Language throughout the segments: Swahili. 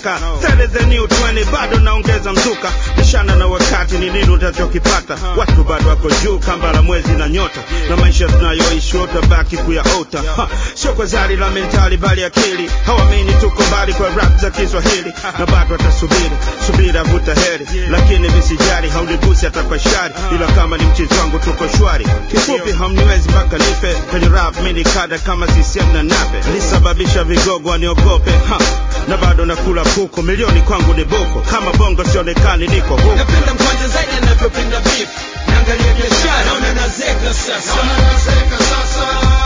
kaka that is the new 20 bado naongeza mzuka mishana na wakati ni nini utachokipata watu bado wako juu kamba la mwezi na nyota na maisha tunayoishi utabaki kuyaota Ha, sio kwa zari la mentali bali akili hawamini tuko mbali kwa rap za kiswahili na bado watasubiri subira vuta heri lakini visijari haunigusi hata kwa shari ila kama ni mchezo wangu tuko shwari kifupi hamniwezi mpaka nife kwenye rap mini kada kama CCM na nape lisababisha vigogo waniogope ha, na bado nakula kuku milioni kwangu ni buku kama bongo sionekani niko huku napenda mkwanja zaidi anavyopenda beef naangalia biashara naona nazeka sasa Naona nazeka sasa.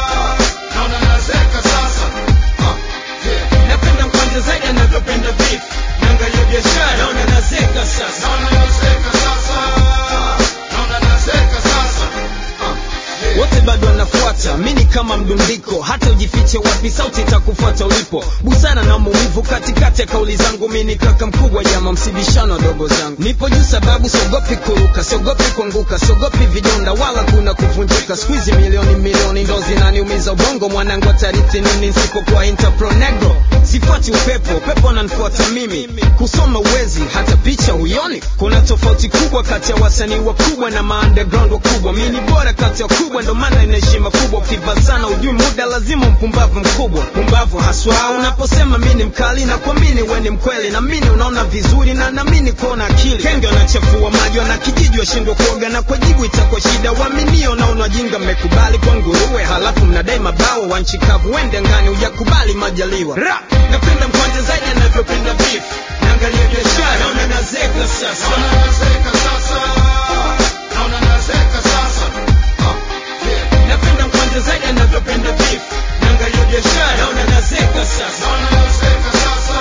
Naona nazeka sasa. Ah, yeah. napenda mkwanja zaidi anavyopenda beef naangalia biashara naona nazeka sasa Naona nazeka sasa. Naona nazeka sasa. Ah, yeah. wote bado wanafuata mini kama mdundiko hata ujifiche wapi sauti itakufuata ulipo busara na maumivu katikati ya kauli zangu mini kaka mkubwa jama msibishano wadogo zangu nipo juu sababu siogopi kuruka siogopi kuanguka siogopi vidonda wala kuna kuvunjika skuizi milioni milioni ndo zinaniumiza ubongo mwanangu atarithi nini nsipokuwa interpro negro sifuati upepo upepo ananifuata mimi kusoma uwezi hata picha huioni kuna tofauti kubwa kati ya wasanii wakubwa na maunderground wakubwa mi ni bora kati ya wakubwa ndo maana ina heshima kubwa ukiva sana ujui muda lazima mpumbavu mkubwa pumbavu haswa unaposema mi ni mkali na kuamini we ni mkweli na mini unaona vizuri na namini kuona akili kenge wanachafua maji wana kijiji washindwa kuoga na kwa jibu itakuwa shida waaminio na unajinga mmekubali kwa nguruwe halafu mnadai mabao wa nchi kavu wende ngani ujakubali majaliwa Ra! napenda mkwanja zaidi anavyopenda beef naangalia biashara naona nazeka sasa Naona nazeka sasa. Naona nazeka sasa. Ah, yeah. napenda mkwanja zaidi anavyopenda beef naangalia biashara naona nazeka sasa Naona nazeka sasa.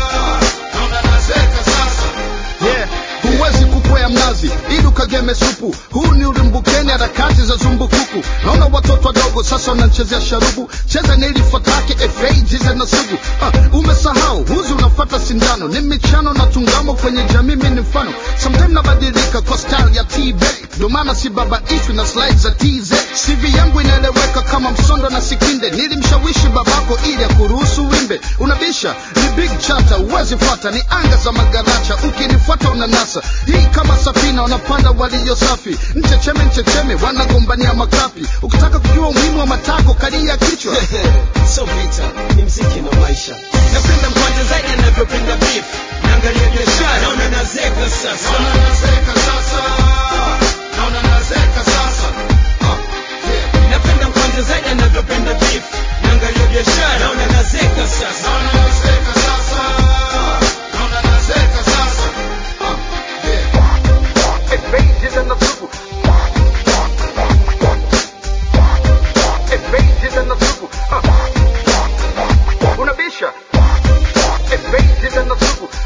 Naona nazeka sasa. yeah. huwezi kukwea mnazi ili ukageme supu huu ni ulimbukeni harakati za zumbukuku naona watoto wadogo sasa wanachezea sharubu cheza na ili fatake efeijize na sugu uh, umesahau huzi unafata sindano ni michano na tungamo kwenye jamii mi ni mfano sometime nabadilika kwa style ya tb ndo maana si baba ishwi na slide za tz cv yangu inaeleweka kama msondo na sikinde nilimshawishi babako ili akuruhusu wimbe unabisha ni big chata uwezi fuata ni anga za magaracha ukinifuata unanasa hii kama safina wanapanda walio safi mchecheme mchecheme wanagombania makapi ukitaka kujua umuhimu wa matako kalia kichwa so vita ni mziki na maisha napenda mkwanja zaidi anavyopenda beef naangalia biashara naona nazeka sasa Naona nazeka sasa. Naona nazeka sasa. Ah, yeah. napenda mkwanja zaidi anavyopenda beef naangalia biashara naona nazeka sasa Naona nazeka sasa. Naona nazeka sasa. Ah, yeah. Efeijize na sugu Efeijize na sugu Ah. unabisha Efeijize na sugu